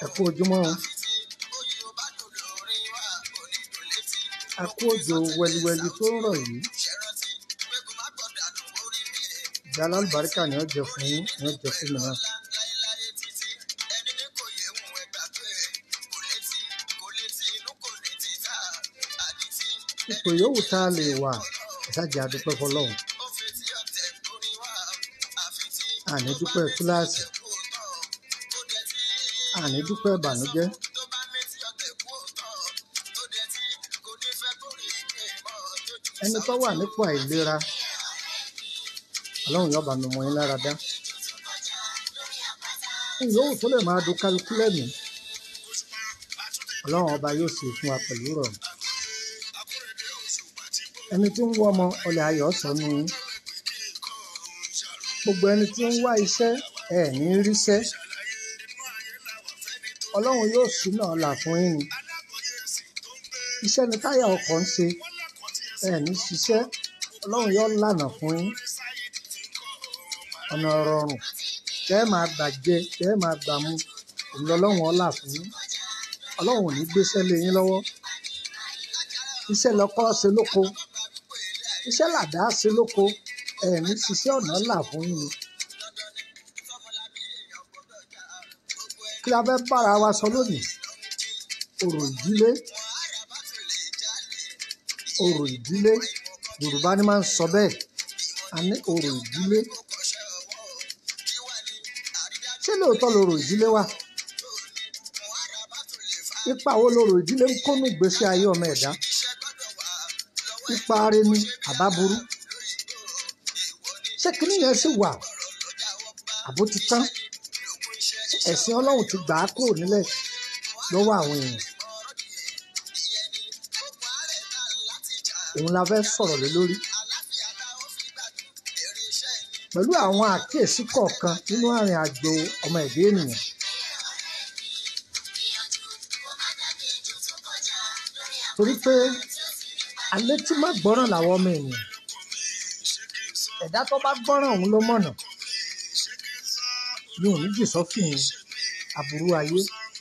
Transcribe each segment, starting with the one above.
ẹ kú ojúmọ́ o. a kú òjò wẹliwẹli tó ń rọ̀ yìí ìjà alálùbáríkà ni ó jẹ fún yín ni ó jẹ fún mi náà. ipò yòówù tá a lè wà ìsájà àdúpẹ́ fọlọ́run àní dúpẹ́ kíláàsì àní dúpẹ́ ìbànújẹ́ ẹni tó wà nípò àìlera ọlọ́run yóò bá mi mọ yín lára dá ìyówù tó lè máa dùn kálukú lẹ́mìí ọlọ́run ọba yóò sì fún wa pẹ̀lú rọrùn ẹni tí ń wọ́ ọmọ ọlẹ̀ ayọ̀ sọnù yín gbogbo ẹni tí ń wá iṣẹ́ ẹ̀ ní ríṣẹ́ ọlọ́run yóò ṣínà ọ̀la fún yín ni iṣẹ́ ni táyà ọkọ̀ ń ṣe ẹ̀ ní ṣiṣẹ́ ọlọ́run yóò lànà fún yín ọ̀nà rọrùn tẹ́ ẹ máa gbàjẹ tẹ́ ẹ máa gbàmú òun lọ́lọ́run ọ̀la fún yín ọlọ́run ò ní gbéṣẹ́ lé yín lọ́wọ́ iṣẹ́ lọ́kọ́ ṣe lóko iṣẹ́ làdá ṣe lóko ẹ̀ ní ṣiṣẹ́ ọ̀nà là fún yín ni. kí la fẹ́ bára wa sọ lónìí ọ̀rọ̀ ìdílé ọ̀rọ̀ ìdílé yorùbá ni máa ń sọ bẹ́ẹ̀ a ní ọ̀rọ̀ ìdílé ṣé lóòótọ́ lọ̀rọ̀ ìdílé wà ipa wo lọ̀rọ̀ ìdílé ń kónú ìgbésí ayé ọmọ ẹ̀dá ipa rẹ ni àbá burú ṣé kinní yẹn sì wà àbó ti tán ẹ̀sìn ọlọ́run ti gbà á kúrò nílẹ̀ lọ́wọ́ àwọn èèyàn òun la fẹ́ sọ̀rọ̀ lé lórí pẹ̀lú àwọn àkíyèsí kọ̀ọ̀kan nínú àrìn àjò ọmọ ẹ̀dá ènìyàn torí pé alẹ́ tí má gbọ́ràn làwọn ọmọ ènìyàn ẹ̀dá tó bá gbọ́ràn òun ló mọ̀nà mi ò ní jì sọ́fìn aburú ayé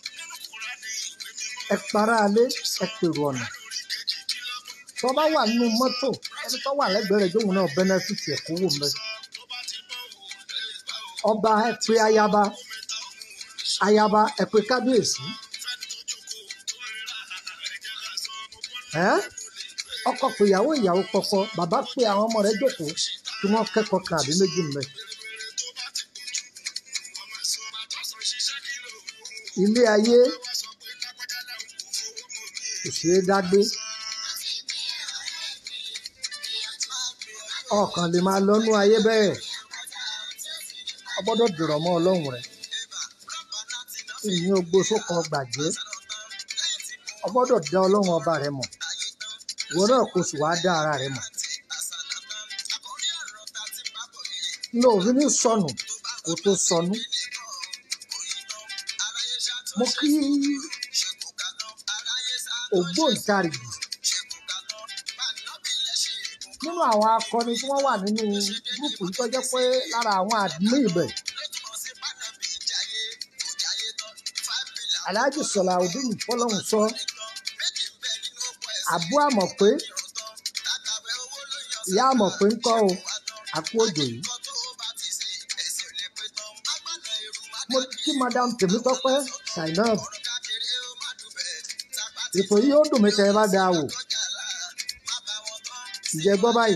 ẹ para alé ẹ pèrò ọ̀nà tó bá wà nínú mọ́tò ẹni tó wà lẹ́gbẹ̀ẹ́ rẹ̀ jóun náà bẹ́nẹ́fìtì ẹ̀ kó wò mẹ́ ọba ẹ pé ayaba ayaba ẹ pé kábíyèsí ẹ ọkọ pé ìyàwó ìyàwó pọpọ bàbá pé àwọn ọmọ rẹ̀ jókòó kí wọ́n kẹ́kọ̀ọ́ kan àbí méjì mẹ́. ilé ayé kò ṣeé dágbé ọkàn lè máa lọ́nú ayé bẹ́ẹ̀ o gbọ́dọ̀ dìrọ̀ mọ́ ọlọ́run rẹ̀ ìyìn ogbó sókan gbàgbé o gbọ́dọ̀ dá ọlọ́run ọba rẹ̀ mọ̀ ìwọ náà kò sì wáá dá ara rẹ̀ mọ̀ ní òfin ní sọnù kó tó sọnù mo kí ògbóǹtarìgì nínú àwọn akọni tí wọ́n wà nínú gúrùpù yìí tó jẹ́ pé lára àwọn àdúgbò ibẹ̀ Alhaji Salaudeen fọlọ́hún sọ àbú àmọ̀ pé ìyá àmọ̀ pé ń kọ́ o àpò òjò yìí mo kí madam Tèmítọ́pẹ́ Zainab ètò yìí ó dùn mí tẹ́ ẹ bá dáa wò ǹjẹ́ gbọ́ báyìí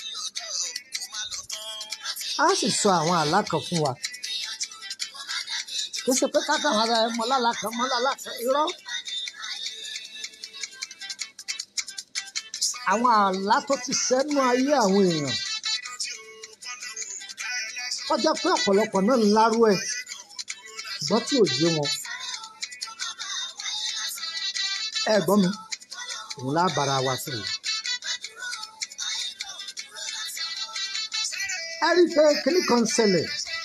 a sì sọ àwọn àlá kan fún wa kó ṣe pé kákan ara ẹ mọ lálá kan mọ lálá kan irọ́ àwọn àlá tó ti sẹ́nu ayé àwọn èèyàn kọjá pé ọ̀pọ̀lọpọ̀ náà ń lárú ẹ̀ ṣùgbọ́n tí ò yé wọn ẹ gbọ́ mi òun lábàárà wa sọ̀rọ̀. ẹ rí i pé kíní kan ṣẹlẹ̀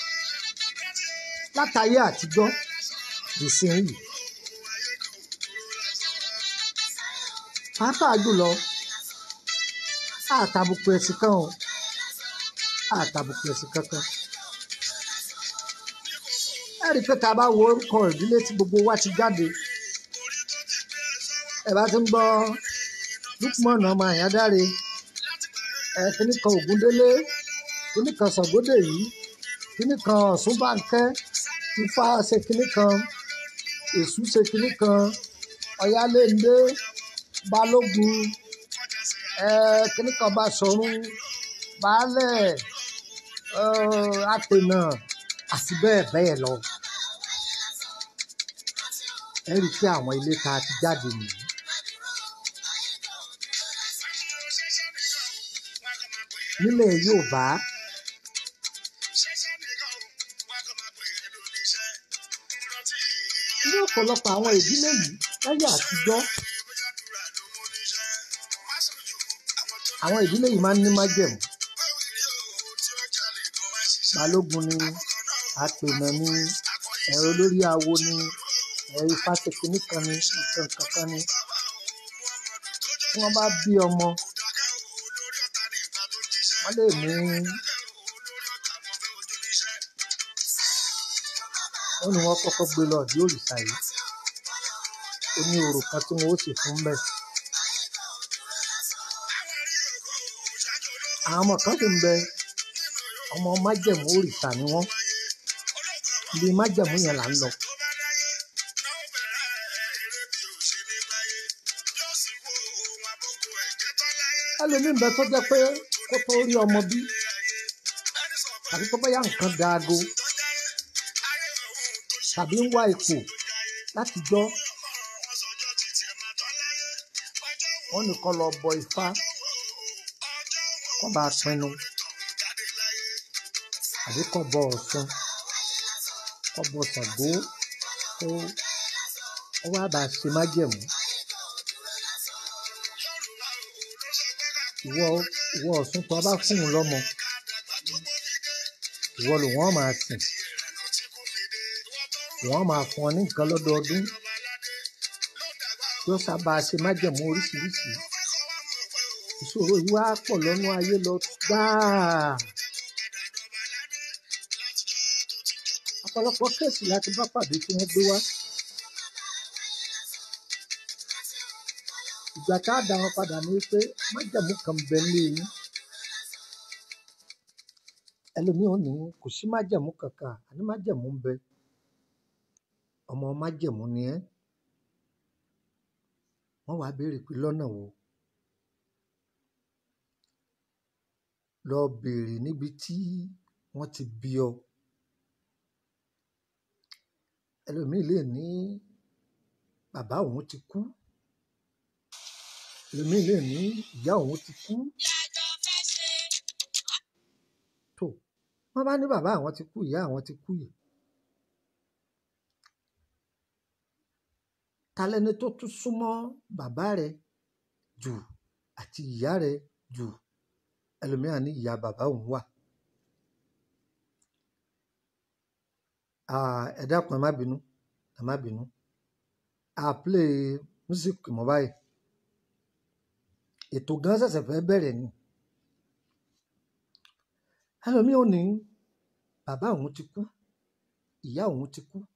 látàyé àtijọ́ ìsinyìí pàápàá jùlọ àtàbùkù ẹ̀sìn kan o àtàbùkù ẹ̀sìn kankan ẹ rí i pé tá a bá wo orúkọ ìdílé tí gbogbo wa ti jáde ẹ bá ti ń gbọ́ Lukman ọmọ Àyádáre ẹ kíní kan Ògúndélé kíní kan Ṣàngódèyí kíní kan Ọ̀ṣunbánkẹ́ Ifá ṣe kíní kan Èṣù ṣe kíní kan Ọ̀yáléndé Balógun ẹ kíní kan Baṣọ̀run Baálẹ̀ ẹ Àpènà àti bẹ́ẹ̀ bẹ́ẹ̀ lọ ẹ rí i pé àwọn ilé tá a ti jáde nìyí. nílẹ̀ Yorùbá ní ọ̀pọ̀lọpọ̀ àwọn ìdílé yìí láyé àtijọ́ àwọn ìdílé yìí máa ń ní májẹ̀mú balógun ni àpènà ni ẹ̀rọ lórí awo ni ẹ̀rọ ifásitì nìkan ni nǹkan kankan ni tí wọ́n bá bí ọmọ wọ́n lè mú wọ́n ní wọ́n kọ́kọ́ gbé lọ ọ̀dí òrìṣà yìí ó ní orò kan tí wọ́n ó sì fún bẹ́ẹ̀. àwọn ọmọ kan sì ń bẹ ọmọ májẹ̀mú òrìṣà ni wọ́n ibi májẹ̀mú yẹn là ń lọ. ẹlòmíín bẹ tó jẹ́ pé kó tó rí ọmọ bí àti tó bóyá nǹkan daago tàbí ń wá ipò láti jọ wọn nìkan lọ bọ ifá kó bá pinnu àbí kó bọ Ọ̀ṣun kó bọ Ṣàngó kó ó wá bá ṣe májẹ̀mú ìwọ ìwọ Ọ̀ṣun tó bá fún un lọ́mọ ìwọ ló wọ́n máa sìn wọ́n máa fún ọ ní nǹkan lọ́dọọdún yóò sábà ṣe májẹ̀mú oríṣiríṣi ìṣòro yìí wá pọ̀ lọ́nà ayé lọ gbáà ọ̀pọ̀lọpọ̀ kéèsì láti bá pàdé tí wọ́n gbé wá ìgbà tá a dá wọn padà ní pé májẹ̀mú kan bẹ ní eyín ẹlòmíì ò ní kò sí májẹ̀mú kankan àní májẹ̀mú ń bẹ ọmọ májẹ̀mú ni ẹ́ wọ́n wá béèrè pé lọ́nà wo lọ béèrè níbi tí wọ́n ti bí ọ ẹlòmíì lè ní bàbá òun ti kú ẹlòmíì lè ní ìyá òun ti kú tó wọ́n bá ní bàbá àwọn ti kú ìyá àwọn ti kú yìí ta lẹni tó tún súnmọ́ bàbá rẹ jù àti ìyá rẹ jù ẹlòmíràn ní ìyá bàbá òun wà Ah, ẹ dákun ẹ má bínú ẹ má bínú a play music mọ́ báyìí ètò gan ṣẹ̀ṣẹ̀ fẹ́ bẹ̀rẹ̀ ni ẹlòmíì ò ní bàbá òun ti kú ìyá òun ti kú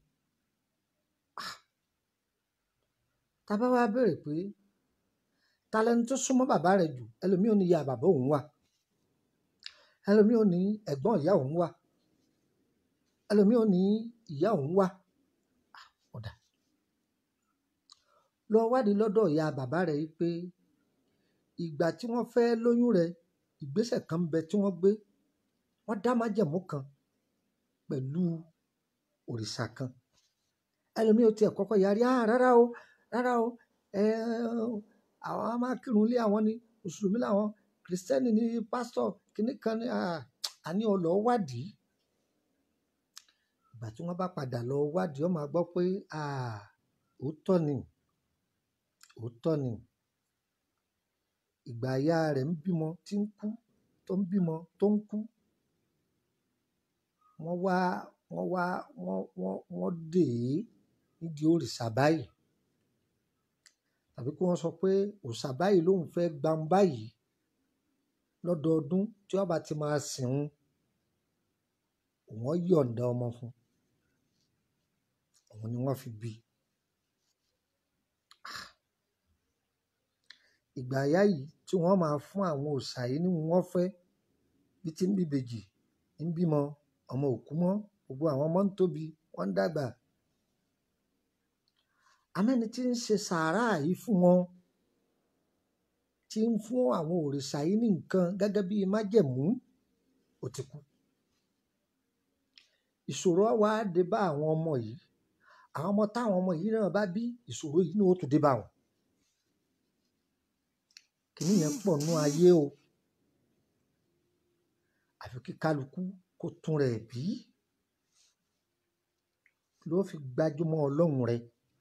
tá a bá wá béèrè pé ta lẹni tó súnmọ́ bàbá rẹ̀ jù ẹlòmíì ò ní ìyá bàbá òun wà ẹlòmíì ò ní ẹ̀gbọ́n ìyá òun wà ẹlòmíì ò ní ìyá òun wà Ah, ọ̀dà lọ wádìí lọ́dọ̀ ìyá bàbá rẹ̀ yìí pé ìgbà tí wọ́n fẹ́ lóyún rẹ̀ ìgbésẹ̀ kan ń bẹ tí wọ́n gbé wọ́n dá májẹ̀mú kan pẹ̀lú òrìṣà kan ẹlòmíì ò tiẹ̀ kọ́kọ́ yarí ah rárá o rárá o ẹ àwọn á máa kírun ilé àwọn ni mùsùlùmí làwọn kìrìsìtẹ́nì ni pásítọ̀ kìnnì kan ni ah, àní ọlọ́ wádìí ìgbà tí wọ́n bá padà lọ wádìí ó máa gbọ́ pé ah, òótọ́ ni òótọ́ ni ìgbà ìyá rẹ̀ ń bímọ tí ń kú tó ń bímọ tó ń kú wọ́n wá wọ́n wá wọ́n wọ́n wọ́n dè é nídìí òrìṣà báyìí tàbí kí wọ́n sọ pé òrìṣà báyìí lòun fẹ́ gbam báyìí lọ́dọọdún tí wọ́n bá ti máa sìn ín òun yọ̀ǹda ọmọ fún òun ni wọ́n fi bí ìgbà àyá yìí tí wọ́n máa fún àwọn òòṣà yìí ní wọ́n fẹ́ bí tí ń bí ìbejì ń bímọ ọmọ òkú mọ́ gbogbo àwọn ọmọ ń tóbi wọ́n ń dàgbà amẹ́ni tí ń ṣe sàárà yìí fún wọn tí ń fún àwọn òrìṣà yìí ní nǹkan gẹ́gẹ́ bí májẹ̀mú ó ti kú ìṣòro wá dé bá àwọn ọmọ yìí àwọn ọmọ táwọn ọmọ yìí náà bá bí ìṣòro yìí náà ó tún dé bá wọn kìíní yẹn pọ̀ nú ayé o àfi kí kálukú kó tún rẹ̀ bí ló fi gbájúmọ́ ọlọ́run rẹ̀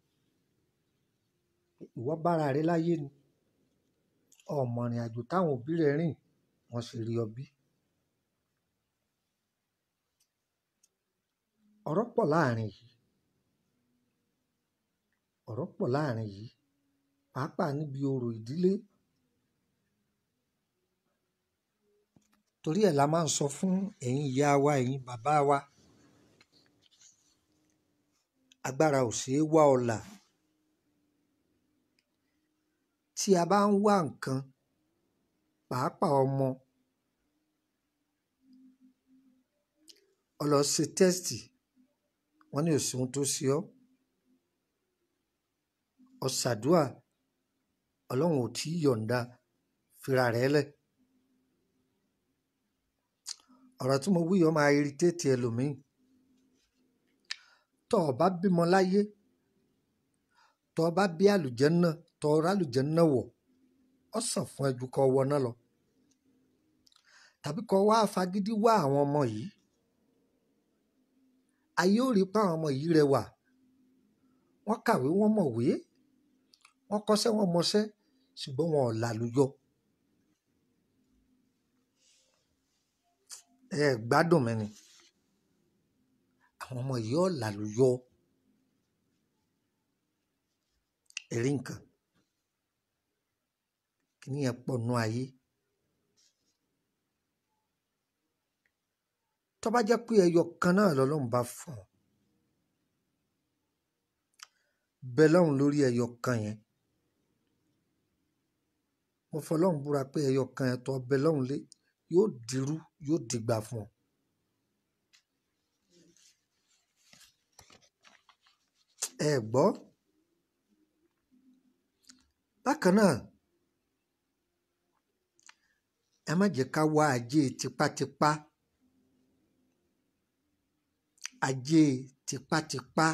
ìwọ bára rẹ láyé ni ọmọ ìrìn àjò táwọn òbí rẹ rìn wọ́n sì rí ọ bí. ọ̀rọ̀ pọ̀ láàrin yìí ọ̀rọ̀ pọ̀ láàrin yìí pàápàá níbi orò ìdílé torí ẹ̀ la máa ń sọ fún ẹ̀yin ìyá wa ẹ̀yin bàbá wa agbára ò ṣeé wá ọ̀la tí a bá ń wá nǹkan pàápàá ọmọ ọ lọ ṣe tẹ́sítì wọ́n ní òsì ohun tó ṣe ọ́ ọ ṣàdúà ọlọ́run ò tí ì yọ̀ǹda fira rẹ̀ lẹ̀ ọ̀rọ̀ tí mo wí yọ máa irritate ẹlòmíì tọ́ ọ bá bímọ láyé tọ́ ọ bá bí àlùjànnà tọ́ ọ rálùjànnà wọ̀ ọ sàn fún ẹjú kọ́ wọ náà lọ tàbí kọ́ wá fagídí wá àwọn ọmọ yìí ayé ò rí pa àwọn ọmọ yìí rẹwà wọ́n kàwé wọ́n mọ̀wé wọ́n kọ́ṣẹ́ wọ́n mọṣẹ́ ṣùgbọ́n wọn ò lálùyọ ẹ gbádùn mi ni àwọn ọmọ yìí ò lálùyọ ẹ̀rí nǹkan kìíní yẹn pọ̀ nú ayé tó bá jẹ́ pé ẹyọ kan náà lọ́lọ́run bá fún ọ bẹ lọ́run lórí ẹyọ kan yẹn mo fọlọ́run búra pé ẹyọ kan yẹn tó bẹ lọ́run lé yóò dirú yóò dìgbà fún ọ. ẹ gbọ́ bákan náà ẹ má jẹ́ ká wá ajé tipátipá ajé tipátipá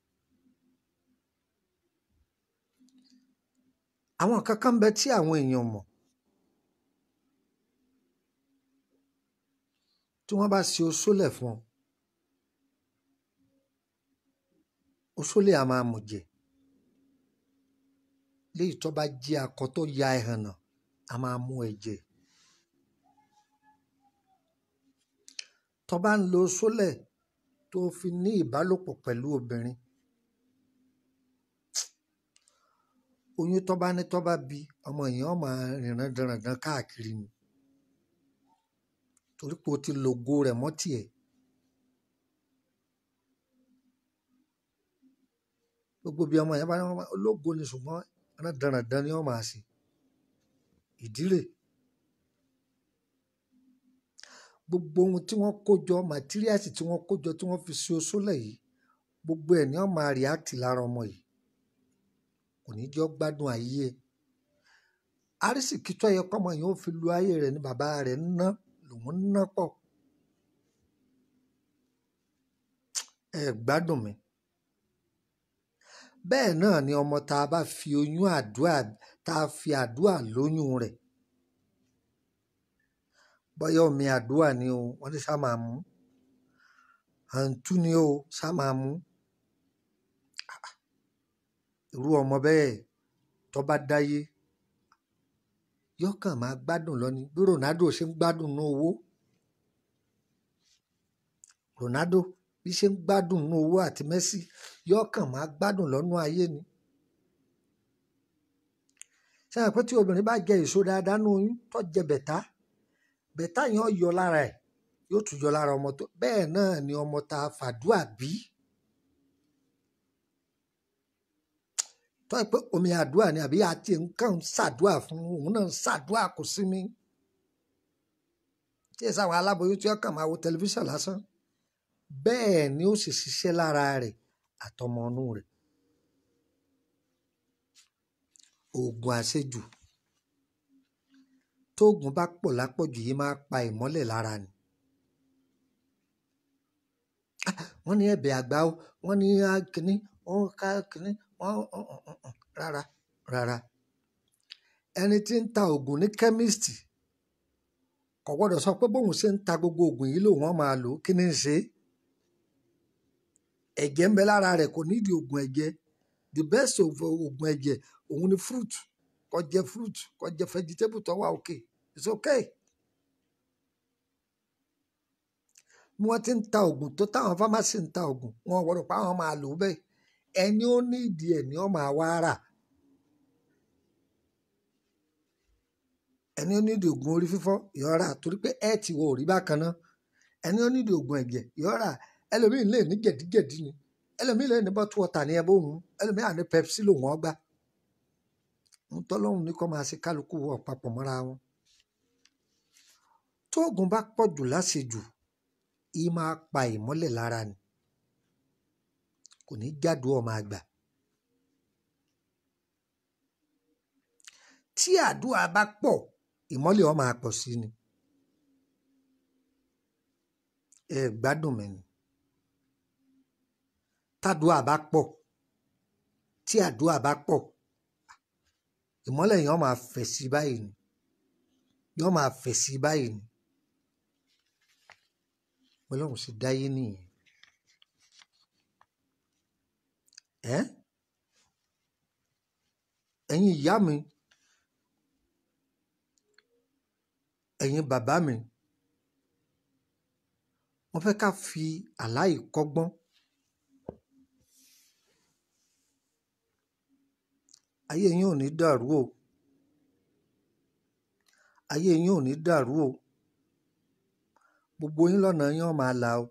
àwọn kankan ń bẹ tí àwọn èèyàn mọ̀ tí wọ́n bá ṣe oṣólẹ̀ fún ọ oṣólẹ̀ a máa mọ̀ jẹ léyìí tó bá jẹ́ akọ tó ya ẹhànnà a máa mú ẹ̀jẹ̀ tó bá ń lo oṣólẹ̀ tó fi ní ìbálòpọ̀ pẹ̀lú obìnrin oyún tó bá ní tó bá bí ọmọ èèyàn máa rìnrìn dandan káàkiri ni torí pé o ti lògo rẹ̀ mọ́ tiẹ̀ gbogbo bí ọmọ yẹn bá ní ológo ni ṣùgbọ́n dandan ni wọ́n máa ṣe ìdílé gbogbo ohun tí wọ́n kó jọ màtíríàsì tí wọ́n kó jọ tí wọ́n fi ṣe oṣólẹ̀ yìí gbogbo ẹ̀ ni wọ́n máa react lára ọmọ yìí kò ní jọ gbádùn ayé ẹ̀ arísìkí tó yẹ kọ́mọ yìí ó fi lu ayé rẹ̀ ní bàbá rẹ̀ ń ná lòun ń ná pọ̀ ẹ gbádùn mi bẹ́ẹ̀ náà ni ọmọ tá a bá fi oyún àdúrà tá a fi àdúrà lóyún rẹ̀ bọ́yá omi àdúrà ni o wọ́n ní sá máa mú àǹtú ni o sá máa mú irú ọmọ bẹ́ẹ̀ tó bá dáyé yọkàn máa gbádùn lọ ni bí Ronaldo ṣe ń gbádùn ní owó Ronaldo bí ṣe ń gbádùn ní owó àti Messi yọkàn máa gbádùn lọ́nú ayé ni ṣe àpẹ tí obìnrin bá jẹ èso dáadáa ní oyún tó jẹ bẹ̀tá bẹ̀tá yẹn ó yọ lára ẹ̀ yóò tún yọ lára ọmọ tó bẹ́ẹ̀ náà ni ọmọ tá a fàdúà bí tọ́ ẹ pé omi àdúrà ni àbí àti nǹkan ń ṣàdúrà fún òun náà ń ṣàdúrà kò sí mi tí ẹ sáwọn aláboyún tí ó kàn máa wo tẹlifíṣàn lásán bẹ́ẹ̀ ni ó sì ṣiṣẹ́ lára rẹ̀ àtọmọ inú rẹ̀ oògùn àṣejù tóògùn bá pọ̀ lápọ̀jù yìí máa pa ìmọ́lẹ̀ lára ni wọ́n ní ẹ̀bẹ̀ àgbà ó wọ́n ní kínní wọ́n ká kínní wọ́n rárá rárá ẹni tí ń ta oògùn ní kẹ́míìsì kò gbọ́dọ̀ sọ pé bóun ṣe ń ta gbogbo oògùn yìí lòun máa lò ó kí ni ń ṣe ẹ̀jẹ̀ ń bẹ lára rẹ̀ kò nídìí oògùn ẹ̀jẹ̀ the best of oògùn ẹ̀jẹ̀ òun ni fruit kó jẹ fruit kó jẹ vegetable tó wà okay it's okay. bí wọ́n ti ń ta oògùn tó táwọn fámásì ń ta oògùn wọn gbọ́dọ̀ pa àwọn máa lò ó bẹ́ẹ̀ ẹni ó ní ìdí ẹ̀ ni ó máa wá rà ẹni ó ní ìdí oògùn orí fífọ́ yóò rà torí pé ẹ ti wọ òrí bákan náà ẹni ó ní ìdí oògùn ẹ̀jẹ̀ yóò rà ẹlòmíín lè ní jẹ̀díjẹ̀dí ni ẹlòmíín lè ní bọ́tú ọ̀tà ní ẹbí òun ẹlòmíín àní pepsi lòun ọgbà ń tọ́lọ́hún ní kọ́ máa ṣe kálukú wọ̀ papọ̀ mọ́ra wọn tóògùn bá pọ̀ jù láṣejù yìí máa pa ìmọ́lẹ̀ lára ni kò ní jádùú ọmọ àgbà tí àdúrà bá pọ̀ ìmọ́lẹ̀ ó máa pọ̀ sí ni ẹ gbádùn mi ni tádùá bá pọ̀ tí àdúrà bá pọ̀ ìmọ́lẹ̀ yẹn ó máa fẹ̀ sí báyìí ni yóò máa fẹ̀ sí báyìí ni ọlọ́run sì dáyé nìyẹn ẹ́ ẹ̀yin ìyá mi ẹ̀yin bàbá mi wọ́n fẹ́ ká fi àláì kọ́gbọ́n ayé yín ò ní dàrú o ayé yín ò ní dàrú o gbogbo yín lọ́nà yín ó máa là o.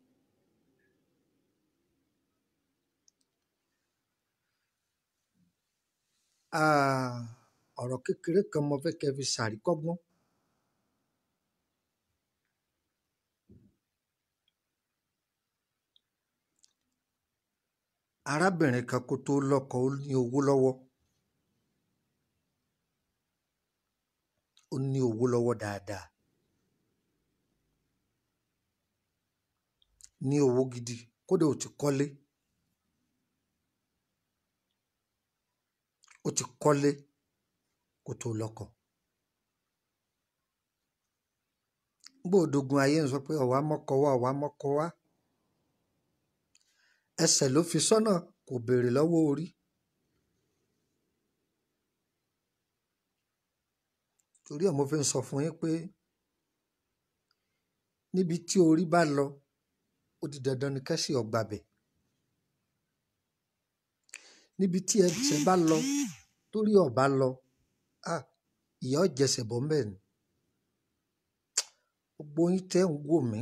ọ̀rọ̀ kékeré kan mo fẹ́ kẹ́ fi ṣàríkọ́gbọ́n. arábìnrin kan kó tó lọ́kọ ó ní owó lọ́wọ́ ó ní owó lọ́wọ́ dáadáa ní owó gidi kódà ó ti kọ́lé ó ti kọ́lé kó tó lọ́kọ. gbòdogun ayé ń sọ pé ọ̀wá mọ́kọ wá ọ̀wá mọ́kọ wá ẹsẹ̀ ló fi sọ́nà kò béèrè lọ́wọ́ orí. torí ẹ̀ mo fi ń sọ fún yín pé níbi tí orí bá lọ ó di dandan ni kẹ́sì ọgbà bẹ̀. níbi tí ẹsẹ̀ bá lọ torí ọba lọ ìyá ọ̀jẹsẹ̀ bọ́ mbẹ́ ni gbogbo yín tẹ́ ń wò mí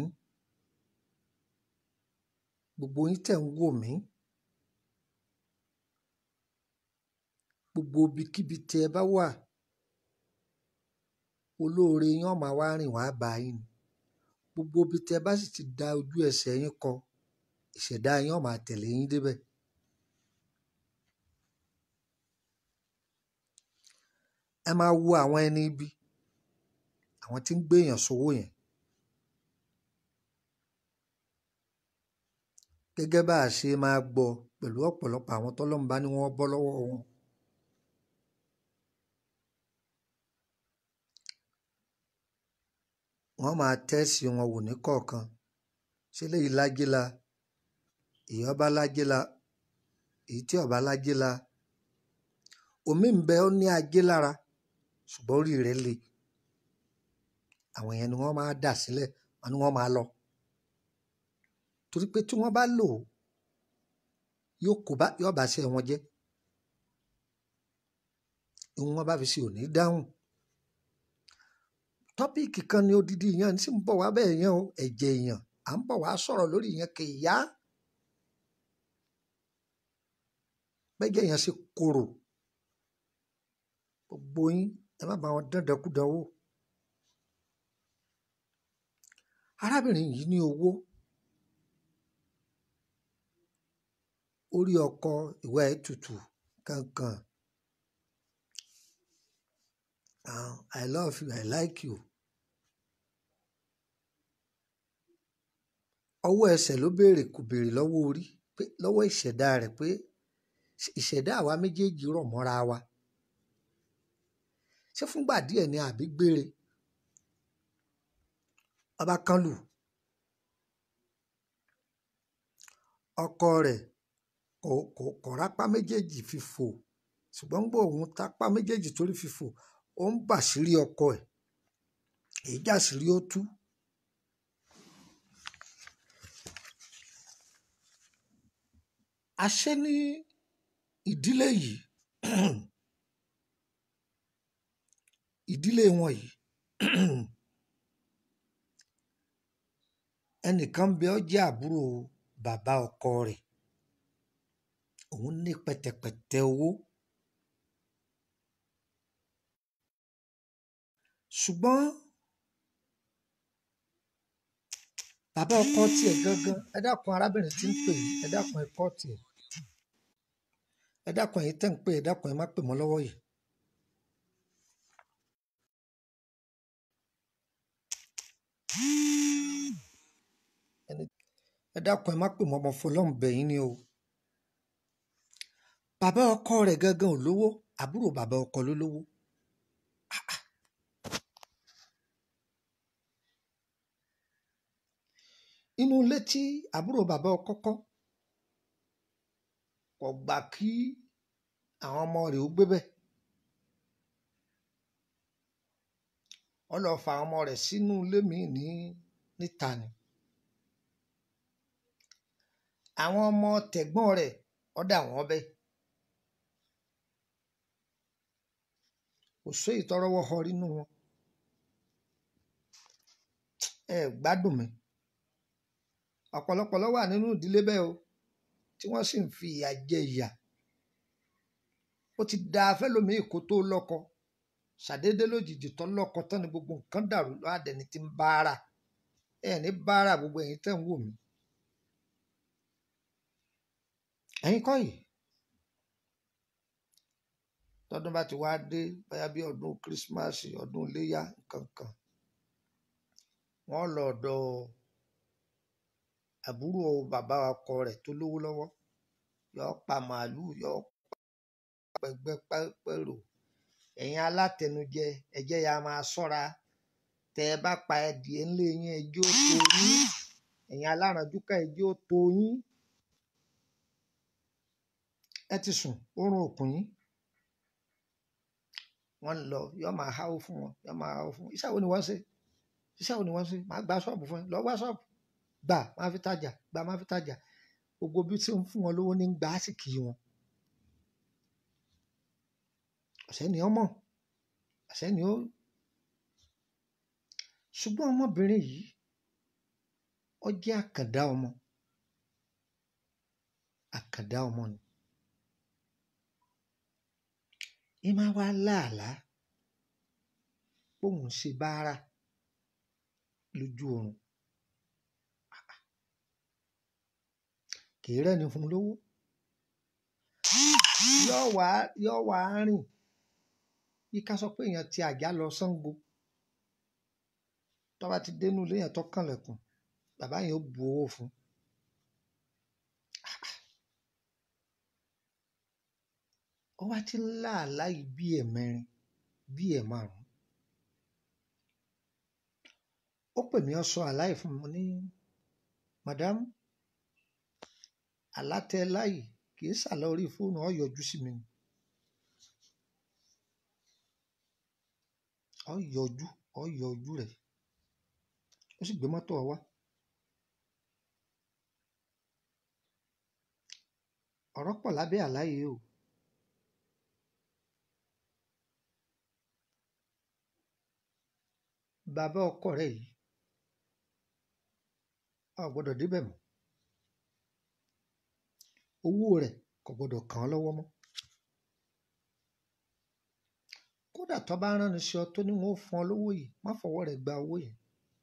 gbogbo yín tẹ́ ń wò mí gbogbo ibikíbi tí ẹ bá wà olóore yín ọ̀ma wá rìn wá bá yín ni gbogbo ibi tí ẹ bá sì ti da ojú ẹsẹ̀ yín kọ ìṣẹ̀dá yín ọ̀ma tẹ̀lé yín débẹ̀. ẹ máa wo àwọn ẹni ibi àwọn tí ń gbéyàn sówó yẹn gẹ́gẹ́ bá a ṣe máa gbọ́ pẹ̀lú ọ̀pọ̀lọpọ̀ àwọn tọ́lọ́mùbá ni wọ́n bọ́ lọ́wọ́ wọn. wọ́n máa tẹ́sí wọn wò ní kọ̀ọ̀kan ṣé léyìí lágéla èyí ọba lágéla èyí tí ọba lágéla omi ń bẹ ó ní ajé lára ṣùgbọ́n orí rẹ̀ le àwọn yẹn ni wọ́n máa dà sílẹ̀ wọn ni wọ́n máa lọ torí pé tí wọ́n bá lò ó yóò kó bá yóò bá ṣe wọn jẹ́ ìwọ̀n wọn bá fi ṣe òní dáhùn tọ́píìkì kan ní odidi yẹn sì ń bọ̀ wá bẹ́ẹ̀ yẹn o ẹ̀jẹ̀ èèyàn à ń bọ̀ wá sọ̀rọ̀ lórí yẹn kì í yá bẹ́jẹ̀ yẹn ṣe korò gbogbo yín ẹ má bá wọn dandankudan wò arábìnrin yìí ní owó orí ọkọ ìwà ẹ̀ tutù kankan ah, i love you i like you ọwọ́ ẹsẹ̀ ló béèrè kò béèrè lọ́wọ́ orí pé lọ́wọ́ ìṣẹ̀dá rẹ̀ pé ìṣẹ̀dá àwa méjèèjì rọ̀ mọ́ra wa ṣé fúngbà díẹ̀ ni àbí gbére ọba kan lù ọkọ rẹ̀ kò kò kò rápá méjèèjì fi fò ṣùgbọ́n gbọ́ òun tápá méjèèjì torí fi fò ó ń bàṣírí ọkọ ẹ̀ èyí jàṣírí ó tú àṣé ní ìdílé yìí ìdílé wọn yìí ẹnìkan bẹ ọ jẹ́ àbúrò bàbá ọkọ rẹ̀ òun ní pẹ̀tẹ̀pẹ̀tẹ̀ owó ṣùgbọ́n bàbá ọkọ tiẹ̀ gangan ẹ dákun arábìnrin tí ń pè yìí ẹ dákun ẹ kọ́ tiẹ̀ ẹ dákun ẹ̀yin tẹ́ ń pè ẹ dákun ẹ má pè mọ́ lọ́wọ́ yìí ẹni- ẹ dákun ẹ má pè mọ́ ọmọ fọlọ́run bẹ̀yìn ni o bàbá ọkọ rẹ̀ gangan ò lówó àbúrò bàbá ọkọ ló lówó inú ilé tí àbúrò bàbá ọkọ kọ́ kò gbà kí àwọn ọmọ rẹ̀ ó gbé bẹ́ẹ̀ wọ́n lọ fa àwọn ọmọ rẹ̀ sínú ilé míì ní níta ni àwọn ọmọ tẹ̀gbọ́n rẹ̀ ọ̀dà wọn bẹ́ẹ̀ kò sí ìtọ́rọ́wọ́ họ nínú wọn ẹ gbádùn mi ọ̀pọ̀lọpọ̀ ló wà nínú ìdílé bẹ́ẹ̀ o tí wọ́n sì ń fi ìyà jẹ ìyà ó ti da fẹ́lòmíì kó tó lọ́kọ ṣàdédé lójijì tó lọ́kọ tán ni gbogbo nǹkan dàrú lọ́àdẹni tí ń bára ẹ ní bára gbogbo ẹ̀yin tẹ́ ń wò mí ẹ̀yin kọ́ yìí tọdún bá ti wá dé bóyá bí ọdún kírísímàsì ọdún iléyà nǹkankan wọ́n lọ ọ̀dọ̀ àbúrò bàbá ọkọ rẹ̀ tó lówó lọ́wọ́ yọ pa màálùú yọ pẹgbẹ pẹrò ẹ̀yin alátẹnujẹ ẹjẹ ya máa ṣọ́ra tẹ ẹ bá pa ẹdìẹ ńlẹ yín ẹjẹ ó tó yín ẹ̀yin alárànjúkà ẹjẹ ó tó yín ẹ ti sùn oorun òkùn yín wọ́n ń lọ yọ máa háwó fún wọn yọ máa háwó fún wọn iṣẹ́ wo ni wọ́n ṣe iṣẹ́ wo ni wọ́n ṣe máa gba ṣọ́ọ̀bù fún ẹ lọ wá ṣọ́ọ̀bù gbà máa fi tajà gbà máa fi tajà gbogbo bí tí ń fún wọn lówó ní gbà á sì kì í wọn ọ̀sẹ́ni ọmọ ọ̀sẹ́ni ó ṣùgbọ́n ọmọbìnrin yìí ó jẹ́ àkàndá ọmọ àkàndá ọmọ ni ẹ máa wá láàlá bóun ṣe báárà lójú oorun kì í rẹ́ni fún un lówó yóò wá yóò wá rìn bí ká sọ pé èèyàn ti àjà lọ Ṣàngó tó bá ti dénú ilé yẹn tó kànlẹ̀kùn bàbá yẹn ó bu owó fún un ó wá ti ń láàlá yìí bí ẹ̀mẹrin bí ẹ̀ márùn ó pè mí ó sọ àláì fún mi mo ní madam àlátẹ láì kì í sàlọ orí fóònù ó yọjú sí mi ni ó yọjú ó yọjú rẹ̀ ó sì gbé mọ́tò wá ọ̀rọ̀ pọ̀ lábẹ́ àlá yìí o bàbá ọkọ rẹ̀ yìí a ò gbọ́dọ̀ débẹ̀ mọ́ owó rẹ̀ kò gbọdọ̀ kàn án lọ́wọ́ mọ́ kódà tó bá rán ni sí ọ tó ní wọn ó fún ọ lówó yìí má fọwọ́ rẹ̀ gba owó yẹn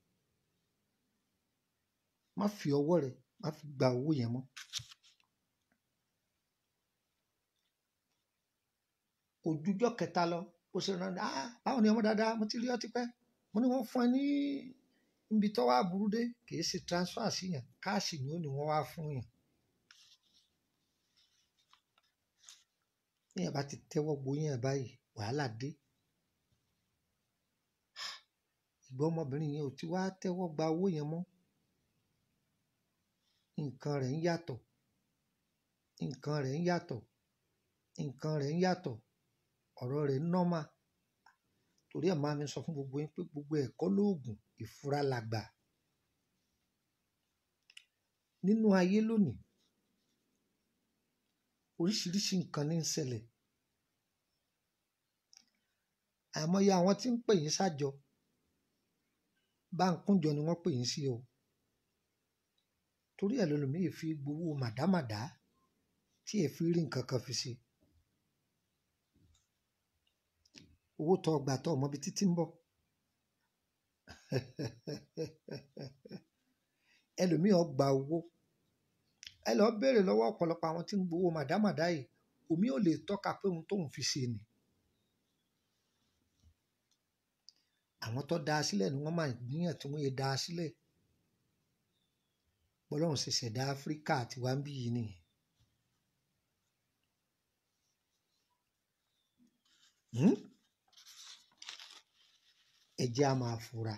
má fi ọwọ́ rẹ̀ má fi gba owó yẹn mọ́ ojújọ́ kẹta lọ bó ṣe rán ni ah báwo ni ọmọ dáadáa mo ti rí ọ tipẹ́ mo ní wọ́n fún ẹ ní ibi tó wá burú dé kì í ṣe transfer sí yẹn káàṣì ni ó ní wọ́n wá fún yẹn ní ẹ̀ bá ti tẹ́wọ́ gbóyún ẹ̀ báyìí wàhálà dé ìgbà ọmọbìnrin yẹn ò ti wá tẹ́wọ́ gba owó yẹn mọ́ nǹkan rẹ̀ ń yàtọ̀ nǹkan rẹ̀ ń yàtọ̀ nǹkan rẹ̀ ń yàtọ̀ ọ̀rọ̀ rẹ̀ ń nọ́mà torí ẹ̀ máa mi sọ fún gbogbo yín pé gbogbo ẹ̀kọ́ lóògùn ìfura làgbà nínú ayé lónìí oríṣiríṣi nǹkan ní ń ṣẹlẹ̀ àìmọye àwọn tí ń pè yín sájọ bá ń kúnjọ ni wọ́n pè yín sí o torí ẹ̀ lọ́lọ́mìí fi gbowó màdámàdá tí ẹ̀ fi rí nǹkan kan fi ṣe owó tó gbà tó ọmọ bíi títí ń bọ̀ ẹlòmíì ọgbà owó ẹ lọ béèrè lọ́wọ́ ọ̀pọ̀lọpọ̀ àwọn tí ń gbowó màdámàdá yìí omi ò lè tọ́ka pé ohun tóun fi ṣe ni àwọn tó dá a sílẹ̀ ni wọ́n máa gbìyànjú tí wọ́n yẹ dá a sílẹ̀ bọ́lọ́run ṣe ṣẹ̀dá áfíríkà àti wá ń bí yìí nìyẹn. Hmm? ẹ jẹ́ a máa fura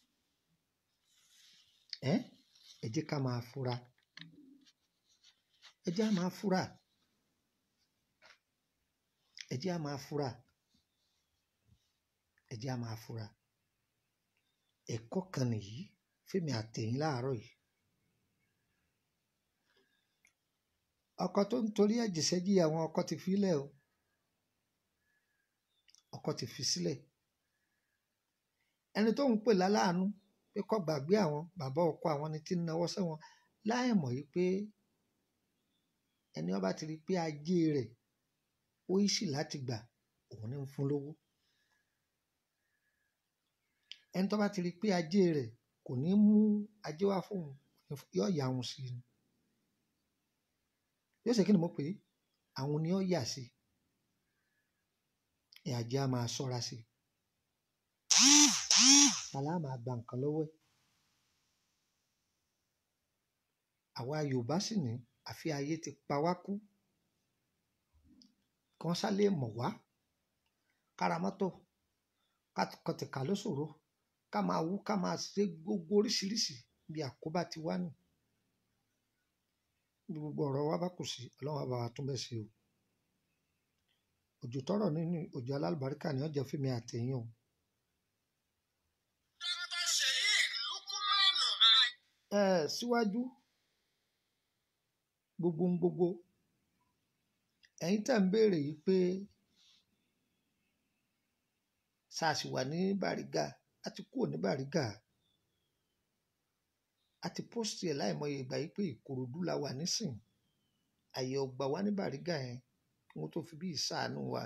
ẹ́ ẹ jẹ́ ká máa fura ẹ jẹ́ a máa fura ẹ jẹ́ a máa fura ẹ jẹ́ a máa fura ẹ̀kọ́ kan nìyí fẹ́mi àtẹ̀yìn láàárọ̀ yìí ọkọ tó ń torí ẹ̀jẹ̀ sẹ́jì àwọn ọkọ ti filẹ̀ o ọkọ ti fi sílẹ̀ ẹni tó ń pè láláàánú pé kó gbàgbé àwọn bàbá ọkọ àwọn ni tí ń nawọ́ sẹ́wọ̀n láì mọ̀ yìí pé ẹni ọba ti rí i pé ajé rẹ̀ ó yí sì láti gbà òun ní ń fún lówó ẹni tó bá ti rí i pé ajé rẹ̀ kò ní mú ajé wá fóun yóò yà òun sí ni yóò ṣe kí ni mo pè é àwọn ni ó yà sí ẹ̀ ajé á máa ṣọ́ra sí tàlá máa gba nǹkan lọ́wọ́ ẹ̀ àwa Yorùbá sì ní àfi ayé ti pa wá kú kí wọ́n sálẹ̀ mọ̀ wá kára mọ́tò ká kọtìkà ló ṣòro ká máa wú ká máa ṣe gbogbo oríṣiríṣi bí àkóbá ti wá nù bí gbogbo ọ̀rọ̀ wa bá kù sí ọlọ́run á bá wa tún bẹ̀ ṣe o òjò tọrọ nínú òjò alálùbáríkà ni ọjà fèmí àtẹ̀yìn o. ẹ síwájú gbogbo ń gbogbo ẹ̀yin tẹ̀ ń béèrè yìí pé sars wà ní Bàrígà a ti kúrò ní Bàrígà a ti pósìtì ẹ̀ láìmọye ìgbà yìí pé Ìkòròdú la wà nísìn àyè ọgbà wa ní Bàrígà yẹn kí wọ́n tó fi bí ìsàánú wa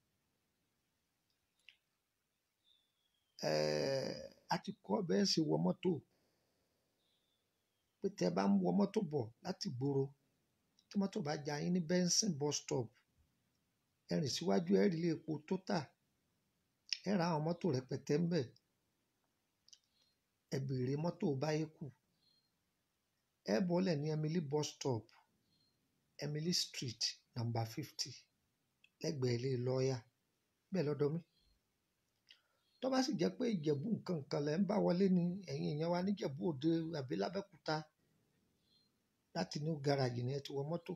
a ti kọ́ bẹ́ẹ̀ ṣe wọ mọ́tò pé tẹ́ bá ń wọ mọ́tò bọ̀ láti gbòòrò tí mọ́tò bá já yín ní benson bus stop ẹ rìn síwájú ẹ rí ilé epo Total ẹ ra àwọn mọ́tò rẹpẹtẹ ń bẹ̀ ẹ béèrè mọ́tò báyékù ẹ bọ́lẹ̀ ní Emily bus stop Emily street number fifty lẹ́gbẹ̀ẹ́ ilé lọ́ọ̀yà bẹ́ẹ̀ lọ́dọ̀ mi tó bá sì jẹ́ pé ìjẹ̀bú nǹkan kan lẹ́ ń bá wọlé ní ẹ̀yìn èèyàn wa níjẹ̀bú òde àbí lábẹ́kúta láti new garage ni ẹ ti wọ mọ́tò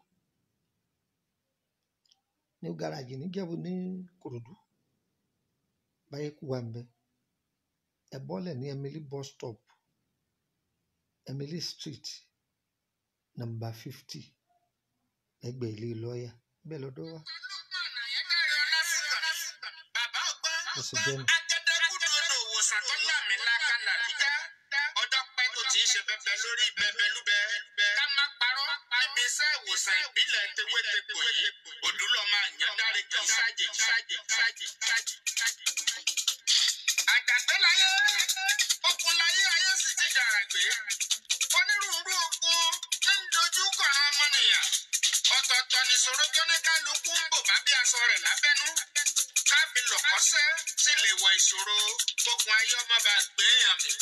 new garage níjẹ̀bú ní Kòròdú báyékù wà ń bẹ ẹ bọ́lẹ̀ ní Emily bus stop Emily street number fifty lẹ́gbẹ̀ẹ́ ilé lọ́ọ̀yà bẹ́ẹ̀ lọ́dọ̀ wa. ó sì jẹ́ mi. ọjọ́ pẹ́ tó ti ń ṣe bẹbẹ lórí bẹbẹ lúbẹ ká má parọ́ níbi iṣẹ́ ìwòsàn ìbílẹ̀ tewétegbò yìí òdúlọ́mọ àyàndáre kì í ṣáàjì ṣáàjì ṣáàjì ṣáàjì ṣáàjì. àjàgbélayé okunlayé ayé sì ti dàrà gbé onírúurú ogun ń dojú kọ àwọn ọmọnìyàn ọ̀tọ̀ọ̀tọ̀ nìṣòro tó ní kálukú ń bò bá bí aṣọ rẹ̀ lábẹ́nú káfí lọ̀kọ́sẹ́ sì lè wọ ìṣòro gbogbo ayé ọmọ bá gbé èèyàn mi.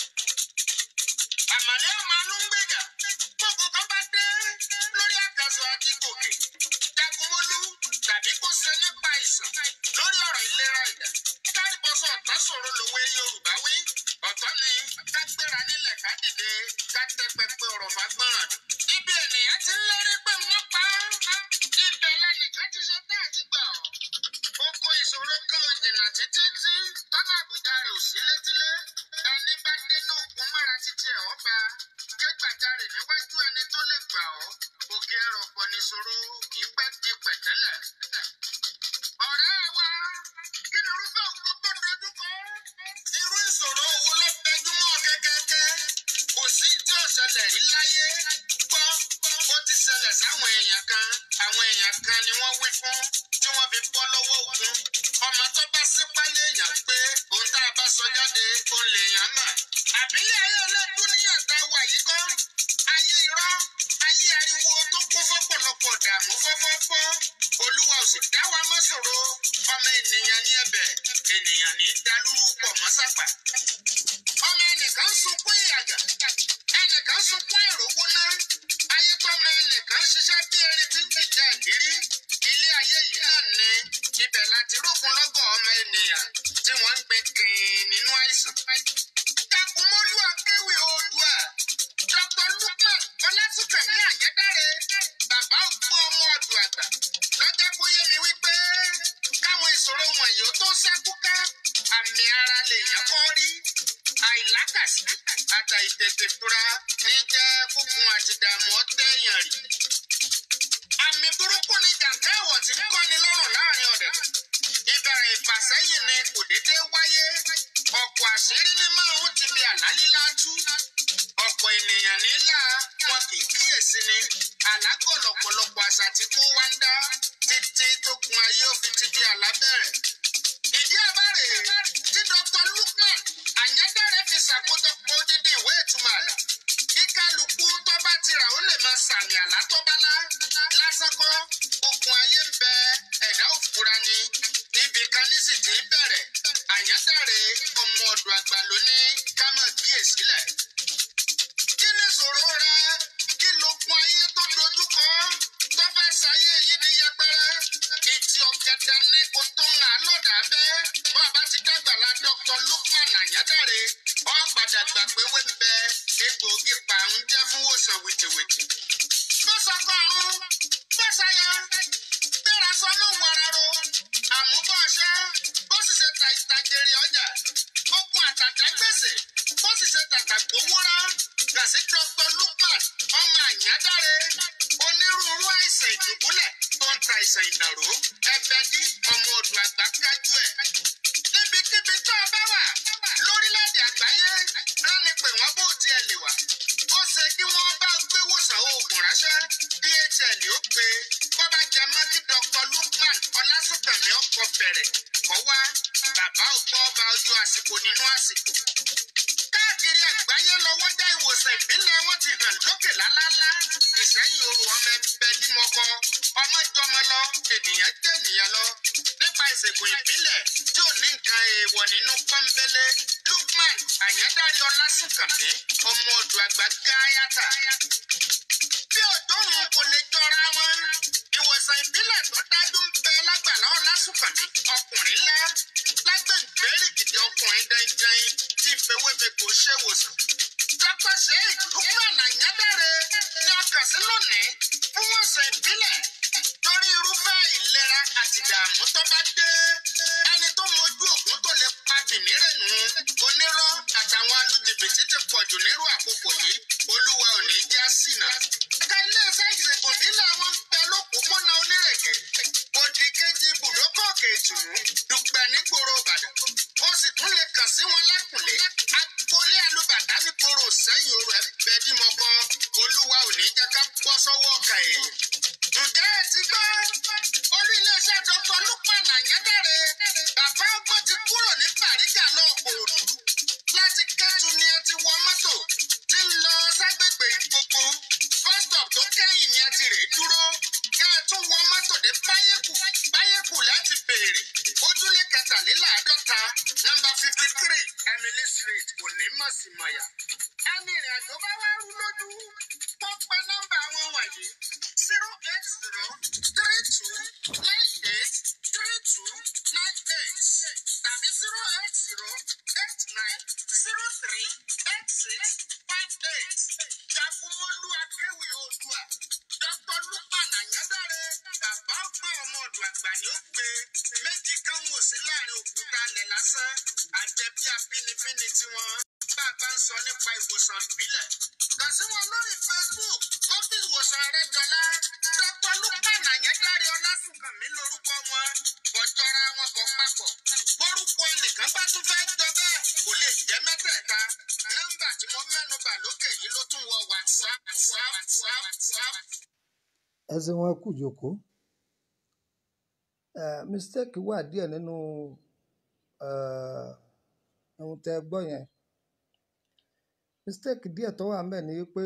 àmàlẹ́ ọmọ alóńgbèjà gbogbo kan bá dé lórí àkàsọ̀ àti gòkè jagunmólú tàbí kó ṣe nípa ìsàn lórí ọ̀rọ̀ ìlera ìdá kárìbọ́sọ̀ ọ̀tọ̀ sọ̀rọ̀ lòwe yorùbá wí ọ̀tọ̀ ni ká gbéra nílẹ̀ ká dìde ká tẹ́ pẹpẹ ọ̀rọ̀ fagbọ́nràn ibi ènìyàn ti ń lérí pé wọ́n pa á ibẹ̀ lẹ́nìkan ti ṣe bẹ́ẹ̀ ti gbà ọ́ oko ìṣòro kan ò jìnnà títí tí tọ́lá àbújá rẹ̀ ò sí létílé ẹni bá dénú ogun mọ́ra títí ẹ̀ ọ́ bá ké gbàjarè níwájú ẹni tó lè gbà ọ́ òkè ẹ̀rọ pọ̀ níṣòro kì í pẹ́ di pẹ̀tẹ́lẹ̀. ọ̀rẹ́ wa kí ni irúfẹ́ ogun tó dojú kọ? irú ìṣòro wo ló tẹjúmọ́ kẹ́kẹ́kẹ́? kò sí tí ò ṣẹlẹ̀ rí láyé gbọ́ ó ti ṣẹlẹ̀ sáwọn èèyàn kan àwọn èèyàn kan ni wọ́n wí fún tí wọ́n fi bọ́ lọ́wọ́ ogun ọmọ tó bá sípá léèyàn pé ohun tá a bá sọ jáde òun lèèyàn mà àbílẹ̀ ayé ọlẹ́dún níyàn tá a wà yìí kọ́ ayé irọ́ ayé ariwo tó kún fọ́pọ̀lọpọ̀ dààmú fọ́fọ́fọ́ olúwa ò sì dá wa mọ́ ṣòro ọmọ ènìyàn ní ẹ̀bẹ̀ ènìyàn ní dalúrú pọ̀ mọ́ sápà ọmọ ẹnìkan sunkún ìyàgà ẹnìkan sunkún àìrówó ná ayé tọ́mọ ẹnìkan ṣiṣẹ́ bí erin tí ń jìjà ìdírí ilé ayé yìí náà ni ibẹ̀ láti rókun lọ́gọ̀ ọmọ ènìyàn tí wọ́n ń gbé kìn nínú àìsàn. Jagunmólú akéwì oòdùà Dr. Lukman Ọlásùnkànmí Àyẹ́dáre bàbá ògbó ọmọ ọdún àgbà lọ́jọ́ kó yé mi wípé káwọn ìṣòro wọ̀nyí ó tó ṣẹ́kú ká àmì ara lèèyàn kọ́ rí àìlákàsí àtà ìtètè fura ní jẹ́ kókun àti ìdààmú ọ̀tẹ̀yàn rí. àmì burúkú ni jàǹkà ẹ̀wọ̀ tí ń kọ́ni lọ́rùn láàrin ọ̀dẹ̀. ìbẹ̀rẹ̀ ìfàsẹ́yìn ni kò déédé wáyé ọ̀pọ̀ àṣírí ní márùn ti fi àlálílá tú. ọ̀pọ̀ ènìyàn nílà wọn kì í kíyèsí ni àlágọ̀ lọ̀pọ̀lọpọ̀ àṣà tí kò wá ń dá títí tó gun ayé òfin ti di àlá bẹ̀rẹ̀ ìdí àbárè tí dr lukman àyẹ́dáre fi ṣàkójọpọ̀ odidi ìwé ìtumọ̀ àlà kí kálukú tó bá ti rà ó lè máa sàmì àlá tó bá lá lásán kọ́ okùn ayé ń bẹ ẹ̀dá òfura ni ibì kan ní sì ti bẹ̀rẹ̀ àyẹ́dáre ọmọ ọ̀dọ̀ àgbà ló ní ká máa kíyèsílẹ̀ kí ni ìṣòro rẹ kí lókun ayé tó dojú kọ tó fẹ́ ṣayé yìí ní yẹpẹrẹ ìtì ọ̀gẹ̀dẹ̀ ní kò tó ń hàn lọ́dà bẹ́ẹ̀ bọ́n bá ti dàgbàlá dr lukman àyádáre ọ padà gbà pé wé ń bẹ egbòogi pàrún jẹ́ fún wòsàn wìtìwìtì. bó sọkọrun bó ṣayọ gbéra sọnù wàràrò àmúbọ̀ ọṣẹ́ bó sì ṣe ta ìtajèrè ọjà ogun àtàtà gbèsè bó sì ṣe tàtà gbowóra gàsí dr lukman ọmọ àyádáre onírúurú àìsàn ìdùbúlẹ̀ tó ń ta àìsàn ìdàrú ẹgbẹ́ dí ọmọ odò àgbà kájú ẹ̀. níbikíbi tó o bá wà lórílẹ̀‐èdè àgbáyé ránni pé wọ́n bó tiẹ̀ lè wà. ó ṣe kí wọ́n bá gbé wòsàn oògùn ránṣẹ́ dhl ó gbé bọ́bá jẹ mọ́ kí dr lukman ọlásùnkànmí ọkọ̀ fẹ̀rẹ̀ kọ́ wá bàbá ọgbọ́n ọba ojú àsìkò nínú àsìkò káàkiri àgbáyé lọ́wọ́ dá ìwòsàn ìbílẹ̀ wọn ti hàn lókè lálálá ìsẹ́yìn oru ọmọ ẹgbẹ́ dímọ̀kọ ọmọ jọmọ lọ ènìyàn jẹ́ ènìyàn lọ nípa ìṣègùn ìbílẹ̀ tí ò ní nǹkan èèwọ̀ nínú pọ́nbélé lukman àyẹ́dárí ọlásùnkànmí ọmọ odò àgbà gáyàtà bí òdòrùn kò lè jọra wọn ìwòsàn ìbílẹ̀ tó dájú ń bẹ lágbàlá ọlásùnkànmí ọkùnrin ńlá lágbègbèrè gidi ọkùnrin dandan tí ìfowópamọ́ ṣe wòsàn. dr sheik lukman àyẹ́dáre ní ọkàn sí lónìí fún wòsàn ìbílẹ̀ torí irúfẹ́ ìlera àti ìdààmú tó bá dé ẹni tó mojú ògùn tó lè pa tìmírẹ̀nù onírọ́ àtàwọn alùjìbìtì ti pọ̀jù nírú àkókò yìí olúwa ò ní já sínà. ẹ̀ka iléeṣẹ́ ìṣègùn ìbílẹ̀ wọn ń bẹ lópòpónà onírèké òdì kejì ibùdókọ̀ kẹtùrú dùgbẹ̀ nígboro ìbàdàn ó sì tún lè kàn sí wọn lákùnlé agboolé alùbàdàn nígboro sẹ́yìn orò ẹ̀bẹ̀ bímọ kan olúwa ò ní jẹ́ ká bọ́ sọ́wọ́ ọ̀kà èèyàn. kẹtàléláàádọ́ta nọ́mbà fifty three emily street onímọ̀símọ̀yà. ẹni ìrìn àjò bá wá rú lójú tó pa nọ́mbà wọn wọ̀nyí zero eight zero three two nine eight three two nine eight tàbí zero eight zero eight nine zero three eight six five eight. jagunmọ́lú akéwì oòdùà dr lukman anyadare bàbá ọgbọ́n ọmọ ọ̀dọ̀ àgbà ni ó gbé méjì kan wò sí láàrin òkúta alẹ̀ lásán àjẹbí abínibíni tiwọn bá a bá ń sọ nípa ìwòsàn ìbílẹ̀. kàn sí wọn lórí facebook wọ́n fi ìwòsàn rẹ jọlá dr lukman anyadare ọlásùnkànmí lórúkọ wọn bọ̀jọ́ra wọn bọ̀ papọ̀ bórúkọ ẹnìkan bá tún fẹ́ jọ bẹ́ẹ̀ kò lè jẹ́ mẹ́tẹ̀ẹ̀ta nọ́mbà tí mo mẹ́nu bà lókè yìí ló tún wọ whatsapp whatsapp whatsapp whatsapp. ẹsìn wọn kù jòkó Eh, mistake wà díẹ̀ nínú eh, ohun tẹ́ ẹ gbọ́ yẹn mistake díẹ̀ tó wà ńbẹ̀ ni pé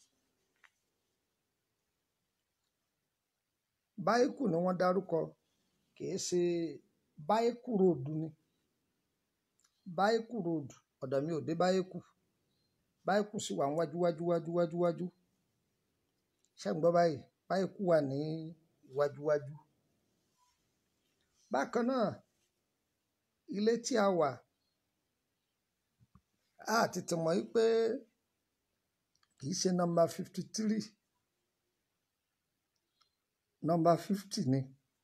báíkù ni wọ́n dárúkọ kìí ṣe báíkù ròdù ni báíkù ròdù ọ̀dọ̀ mi ò dé báíkù báíkù sì wà níwájú wájú wájú wájú wájú ṣé ń gbọ́ báyìí báíkù wà ní iwájú wájú bákan náà ilé tí a wà a tètè mọ̀ yí pé kìí ṣe nọ́mbà fifty three nọ́mbà fifty ni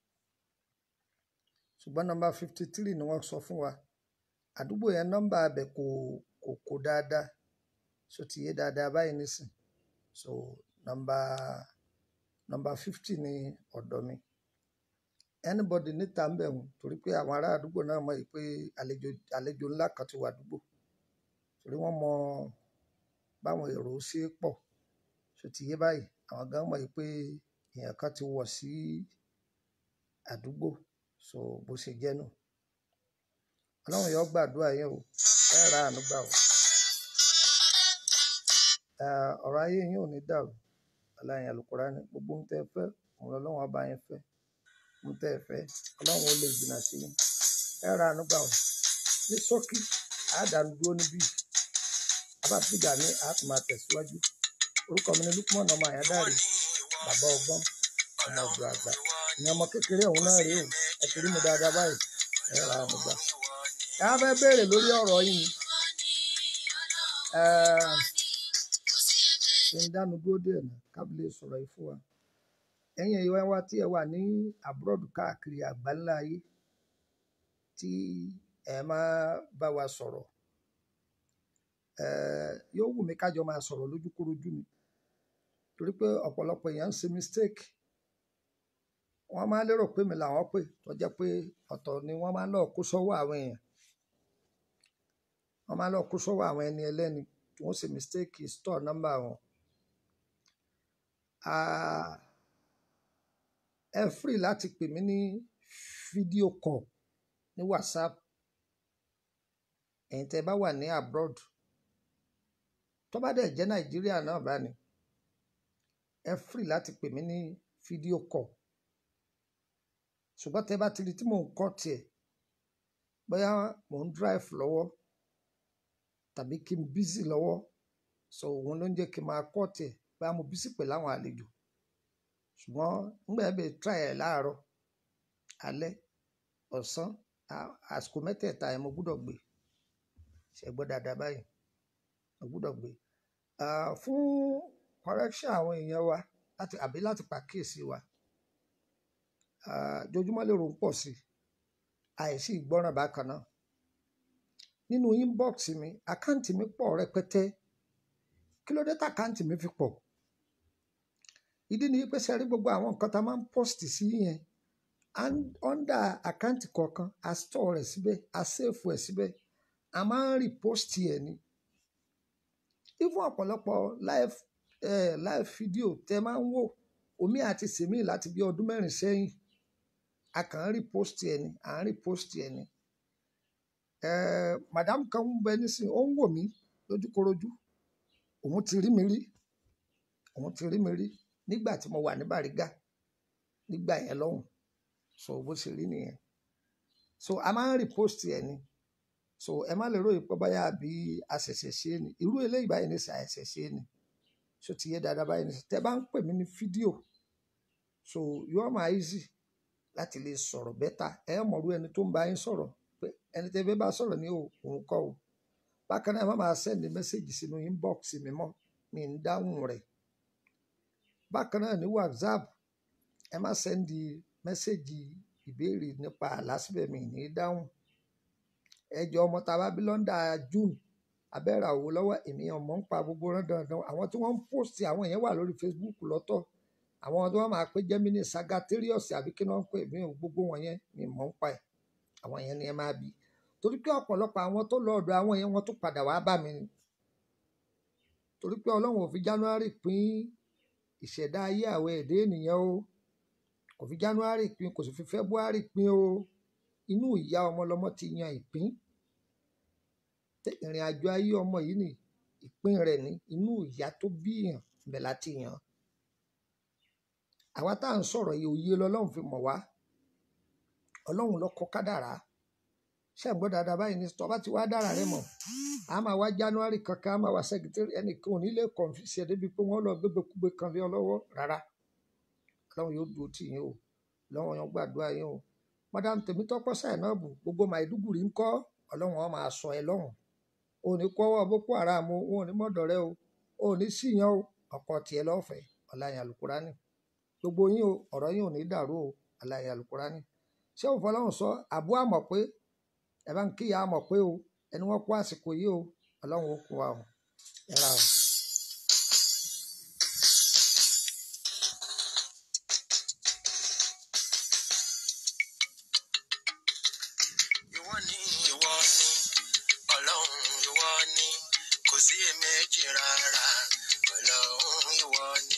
ṣùgbọ́n nọ́mbà fifty three ni wọ́n sọ fún wa àdúgbò yẹn nọ́mbà abẹ kò kò kò dáadáa so ti yé dáadáa báyìí nísìn so nọ́mbà nọ́mbà fifty ni ọ̀dọ̀ mi anybody níta ń bẹ̀ wọ́n torí pé àwọn ará àdúgbò náà mọ̀ yìí pé àlejò àlejò ńlá kan ti wà àdúgbò torí wọ́n mọ báwọn èrò ṣe pọ̀ so ti yé báyìí àwọn gan mọ̀ yìí pé èèyàn kan ti wọ̀ sí àdúgbò so bó ṣe jẹ́ nù ọlọ́run yóò gbàdúrà yín o ẹ ra àánú gbà o Eh, ọ̀rọ̀ ayé yín ò ní dàrú aláìyàn Al-Qur'ani gbogbo ohun tẹ́ ẹ fẹ́ òun lọ́lọ́run ọba yẹn fẹ́ ohun tẹ́ ẹ fẹ́ ọlọ́run ó lè jìnnà sí yín ẹ ra àánú gbà o ní ṣókí àádánù dúró níbí abáfígà ní àtúmọ̀ àtẹ̀síwájú orúkọ mi ni Lukman ọmọ àyádáre bàbá ọgbọ́n ọmọ ọ̀dọ̀ àgbà ìyẹn ọmọ kékeré ọ̀hún náà rèé o ẹ ti rí mi dáadáa báyìí ẹ ra àánú gbà ẹ á fẹ́ béèrè lórí ọ̀rọ̀ yìí ni Eh, ṣe ń dánu dúró díẹ̀ náà kábílẹ̀ sọ̀rọ̀ yìí fún wa ẹ̀yin èèyàn wa tí ẹ wà ní abroad káàkiri àgbáńlá ayé tí ẹ máa bá wa sọ̀rọ̀ eh, yóò wù mí kájọ máa sọ̀rọ̀ lójúkúrojú ni torí pé ọ̀pọ̀lọpọ̀ èèyàn ń ṣe mistake wọ́n máa lérò pé mi làwọn pè tó jẹ́ pé ọ̀tọ̀ ni wọ́n máa ń lọ kó sọ́wọ́ àwọn èèyàn wọ́n máa ń lọ kó sọ́wọ́ àwọn ẹni ẹlẹ́ni tí wọ́n ṣe mistake store number wọn. Ah, ẹ free láti pè mí ní fídíò call ní whatsapp ẹ̀yin tẹ́ bá wà ní abroad tó bá dẹ̀ jẹ́ nàìjíríà náà bá ní ẹ free láti pè mí ní fídíò call ṣùgbọ́n tẹ́ bá ti rí tí mò ń kọ́ tiẹ̀ bóyá mò ń drive lọ́wọ́ tàbí kí n busy lọ́wọ́ so òun ló ń jẹ́ kí n máa kọ́ tiẹ̀ bóyá mo busy pẹ̀lú àwọn àlejò ṣùgbọ́n nígbà yẹn bẹ́ẹ̀ try ẹ̀ láàárọ̀ alẹ́ ọ̀sán à- àsìkò mẹ́tẹ̀ẹ̀ta yẹn mo gbúdọ̀ gbé ṣe gbọ́ dáadáa báyìí mo gbúdọ̀ gbé Ah, fún correction àwọn èèyàn wa láti àbí láti pàkíyèsí wa ah, jojúmọ́ lè rò ń pọ̀ sí i àìsí ìgbọ́ràn bákan náà nínú inbox mi àkáǹtì mi pọ̀ rẹpẹtẹ kí ló dé tá àkáǹtì mi fi pọ̀ ìdí ni pé sẹ́rí gbogbo àwọn nǹkan tá a máa ń post sí yẹn and- under àkáǹtì kọ̀ọ̀kan a store rẹ̀ síbẹ̀ a save ẹ̀ síbẹ̀ a máa ń repost ẹ̀ ni even ọ̀pọ̀lọpọ̀ live eh, live video tẹ máa ń wò omi àti sèmi láti bí ọdún mẹ́rin sẹ́yìn a kàn ń repost ẹ̀ ni à ń repost ẹ̀ ni eh, madam kan ń bẹ nísìnyí ó ń wò mí lójúkorojú òun ti rí mi rí òun ti rí mi rí nígbà tí mo wà ní Bàrígà nígbà yẹn lọ́hùn so bó ṣe rí nìyẹn so a máa ń repost ẹ̀ ni so ẹ má lè ròyìn pé báyà bí àṣẹ̀ṣẹ̀ ṣe é ni irú eléyìí báyìí ní ṣàṣẹ̀ ṣe é ni so ti yé dáadáa báyìí ní tẹ bá ń pè mí ní fídíò so yóò máa easy láti lè sọ̀rọ̀ bẹ́tà ẹ mọ̀rú ẹni tó ń bá yín sọ̀rọ̀ pé ẹni tẹ́ fẹ́ bá sọ̀rọ̀ ní o- òun kọ́ o bákan náà ẹ má máa send message sínú inbox mi mọ́ mi ń dáhùn rẹ̀ bákan náà ní whatsapp ẹ má send message ìbéèrè nípa àlá síbẹ̀ mi ní dáhùn ẹjọ́ ọmọ tá a bá bí lọ́ndà june abẹ́rẹ́ àwò lọ́wọ́ èmi ọmọ ń pa gbogbo rán dandan àwọn tí wọ́n ń post àwọn yẹn wà lórí facebook lọ́tọ̀ àwọn tí wọ́n máa pé gemini sagatarius àbí kí wọ́n ń pè mí ò gbogbo wọn yẹn mi mọ̀ ń pa ẹ̀ àwọn yẹn ni ẹ máa bí torí pé ọ̀pọ̀lọpọ̀ àwọn tó lọ ọ̀dọ̀ àwọn yẹn wọ́n tún padà wá bá mi ni torí pé ọlọ́run ò fi january pín ìṣẹ̀dá ayé àwọn ẹ̀dá ènìyàn o kò fi january pín kò sì fi february pín o inú ìyá ọmọ lọmọ ti yan ìpín Tẹ ìrìn àjò ayé ọmọ yìí ni ìpín rẹ̀ ní inú ìyá tó bí yàn bẹ̀ láti yàn àwa tá à ń sọ̀rọ̀ yìí òye lọ́lọ́run fi mọ̀ wá ọlọ́run ló kọ kádàrá ṣé ẹ̀ gbọ́ dáadáa báyìí ní tọ́ba ti wá dára rẹ mọ̀ a máa wá january kankan a máa wá sẹ́kítẹ́rì ẹnìkan ò ní lè kọ̀ǹfìsì ẹ̀ débi pé wọ́n lọ gbégbékúgbé kan lé ọ lọ́wọ́ rárá ọlọ́run yóò dúró tì yín o ọlọ́run yóò gbàdúrà yín o madam tèmítọ́pọ̀ Sainabu gbogbo Maiduguri ń kọ́ ọlọ́run ó máa sọ ẹ lọ́rùn o ò ní kọ́wọ́ boko haram o ò ní mọ̀dọ̀ rẹ o o ò ní síyan o ọkọ tiẹ̀ lọ́fẹ̀ẹ́ ọláyàn alukurani gbogbo yín o ọ̀rọ̀ yín ò ní dàrú o ọláyàn alukurani ṣé òun fọlọ́run sọ àbú àmọ̀ pé ẹ bá ń kíyà àmọ̀ pé o ẹni wọ́n kó àsìkò yìí o ọlọ́run ó kó wa o ẹ ra o. ìwọ ni ìwọ ni ọlọ́run ìwọ ni kò sí èméjì rárá ọlọ́run ìwọ ni